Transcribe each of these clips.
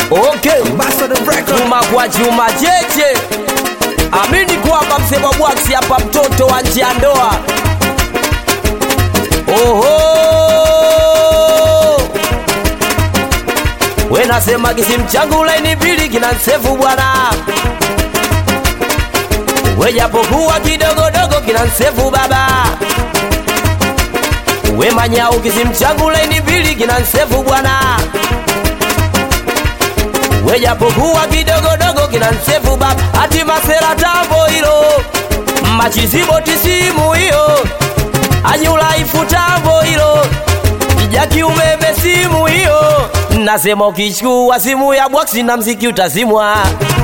Okay, Ambassador Record. chuma kwa chuma cheche, amini kwamba msema bwaksi hapa, mtoto wa nje ya ndoa. Oho, we nasema kisimu changu laini mbili kina nsefu bwana, we japokuwa kidogodogo kina nsefu baba, we manyau kisimu changu laini mbili kina nsefu bwana we japokuwa kidogodogo kina nsefu baba, hati masera tambo hilo machizibo tisimu hiyo anyulaifu tambo hilo kijaki umeme simu hiyo nasema ukichukua simu ya bwaksi na mziki utazimwa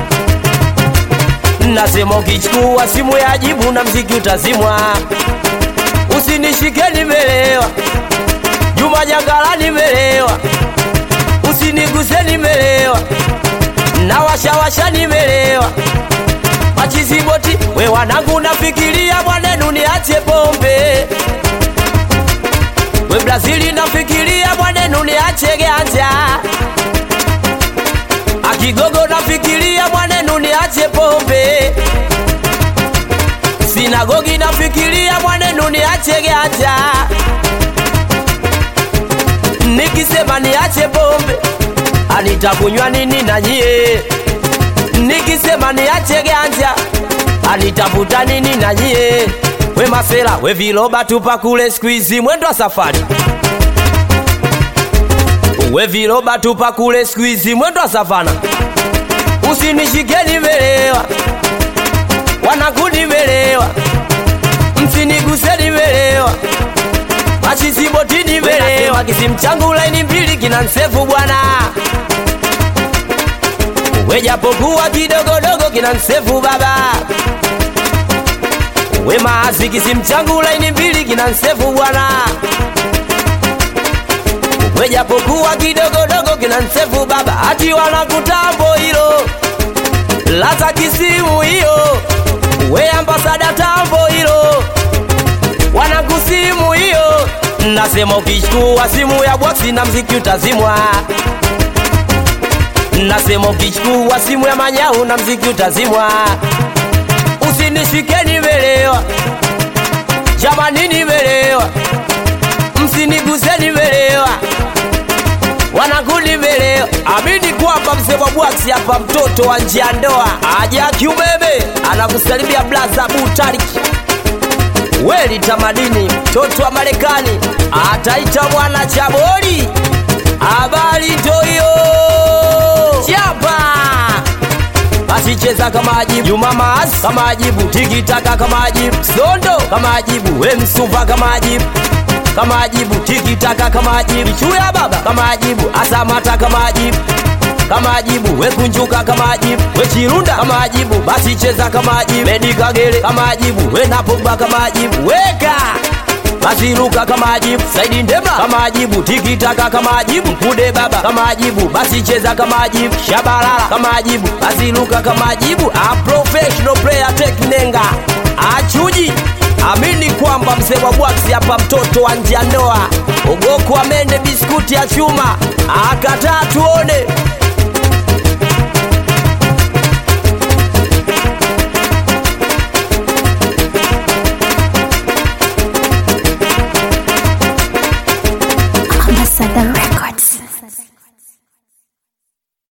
nasema ukichukua simu ya jibu na mziki utazimwa usinishike nimelewa Juma Jangala nimelewa usiniguse nimelewa na washawasha nimelewa machiziboti we wanangu nafikiria mwanenu niache pombe we Brazili nafikiria mwanenu niache ganja akigogo nafikiria mwanenu niache pombe sinagogi nafikiria mwanenu niache ganja nikisema niache pombe anitakunywa nini na nyie nikisema niache ganja anitafuta nini na nyie we masela we viloba tupa kule skuizi mwendo wa safari we viloba tupa kule skuizi mwendo wa savana usinishike nimelewa wanangu nimelewa msiniguse nimelewa machisiboti nimelewa kisimu changu laini mbili kina nsefu bwana we japokuwa kidogodogo kina nsefu baba we maasi kisimu changu laini mbili kina nsefu bwana we japokuwa kidogodogo kina nsefu baba hati wanakutambo hilo laza kisimu hiyo we ambasada tambo hilo wanakusimu hiyo nasema ukichukua simu ya bwaksi na mziki utazimwa nasema ukichukua simu ya manyau na mziki utazimwa usinishike nimelewa jamani nimelewa msiniguse nimelewa wanangu nimelewa amini kwamba msema bwaksi hapa mtoto wa njia ndoa aja kiumeme anakusalimia blaza butariki weli tamadini mtoto wa Marekani ataita mwana chaboli habari toyo chapa basi cheza kama ajibu Juma Maas kama ajibu tikitaka kama ajibu Sondo kama ajibu we Msuva kama ajibu kama ajibu tikitaka kama ajibu Chuya baba kama ajibu Asamata kama ajibu kama ajibu we kunjuka kama ajibu we chirunda kama ajibu basi cheza kama ajibu Medi Kagere kama ajibu we Napogba kama ajibu weka basi ruka kama ajibu Saidi Ndemla kama ajibu tikitaka kama ajibu Mkude baba kama ajibu basi cheza kama ajibu Shabalala kama ajibu basi ruka kama ajibu A professional player teknenga achuji amini kwamba mzee wa bwaksi hapa mtoto wa nje ya ndoa ogoko amende biskuti ya chuma akatatu